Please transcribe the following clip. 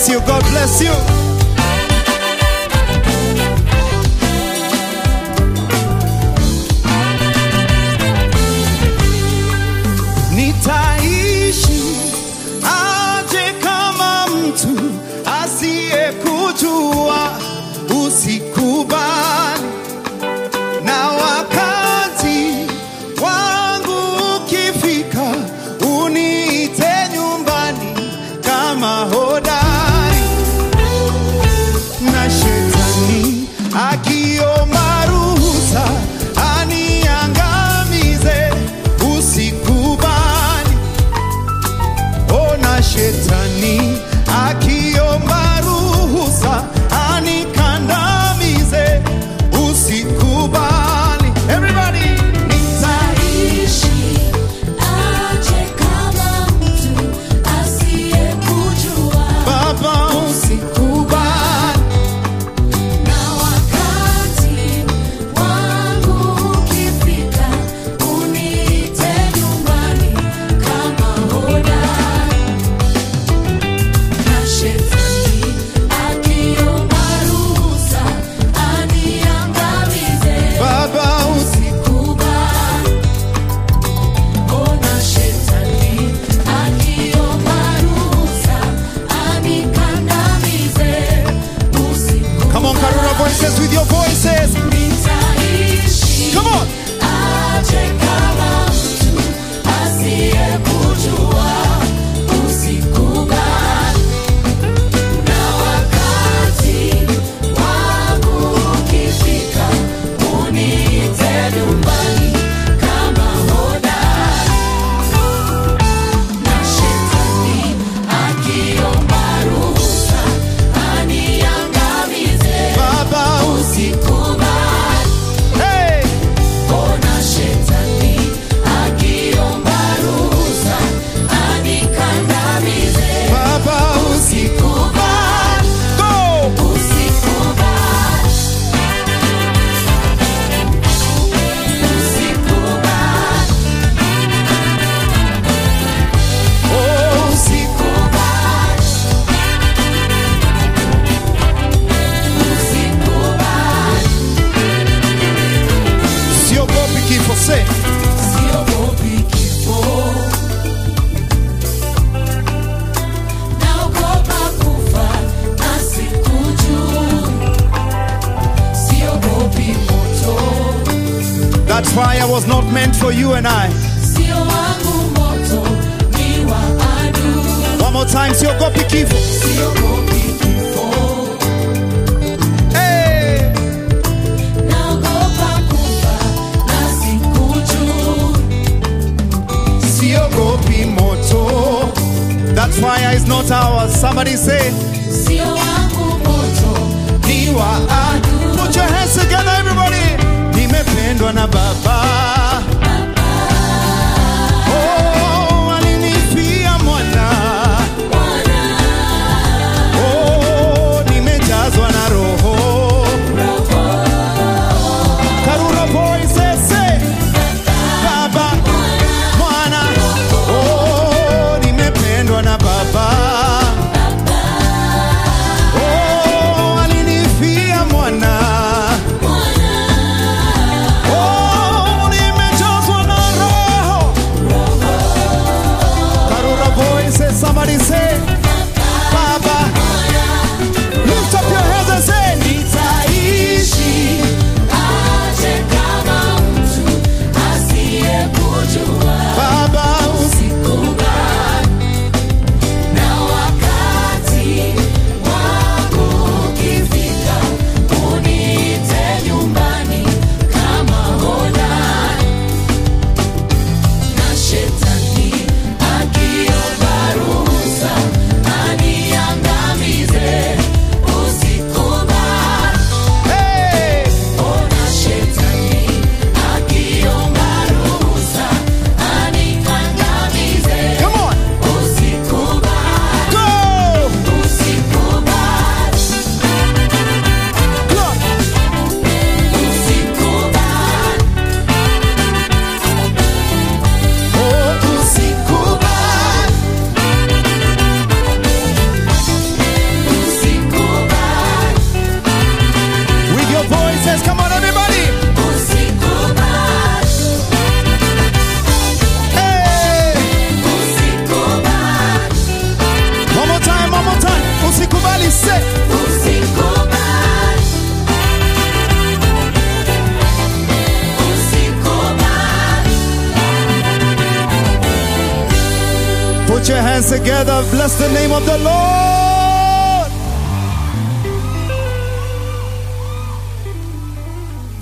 bless you. God bless you. Nitaishi aje kama mtu asiyekujua, usikubali na wakati wangu ukifika, uniite nyumbani kama hodari, na shetani akiomba ruhusa aniangamize, usikubali. Ona shetani akiomba ruhusa anikandamize, usikubali. Everybody, Nitaishi aje kama mtu asiyekujua, Baba, usikubali. na wakati wangu ukifika, uniite nyumbani kama hodari, na shetani akiomba ruhusa aniangamize. Baba, usi Usikubali. Ona shetani akiomba ruhusa anikandamize. Usikubali. Come on, Karuna voices with your voices. Nitaishi Come on. aje kama mtu asiyekujua. Usikubali. Na wakati wangu ukifika, uniite nyumbani kama hodari. Na shetani akiomba ruhusa aniangamize. Baba, Usikubali. hey. Ona shetani akiomba ruhusa anikandamize. Baba, Usikubali. go. Usikubali. Usikubali. Oh, Usikubali. Usikubali. siogopi kifo, say. Siogopi kifo. Naogopa kufa na sikujua. Siogopi moto. That fire was not meant for you and I. Sio wangu moto, ni wa adui. One more time, siogopi kifo. Siogopi kifo. Hey. Naogopa kufa na sikujua. Siogopi moto. That fire is not ours. Somebody say, Sio wangu moto, ni wa adui. Put your hands together, everybody. Nimependwa na Baba. Oh, alinifia mwana. Oh, nimejazwa na Roho. Karura voices say, Baba, Mwana. Oh, nimependwa na Baba. Put your hands together. Bless the name of the Lord.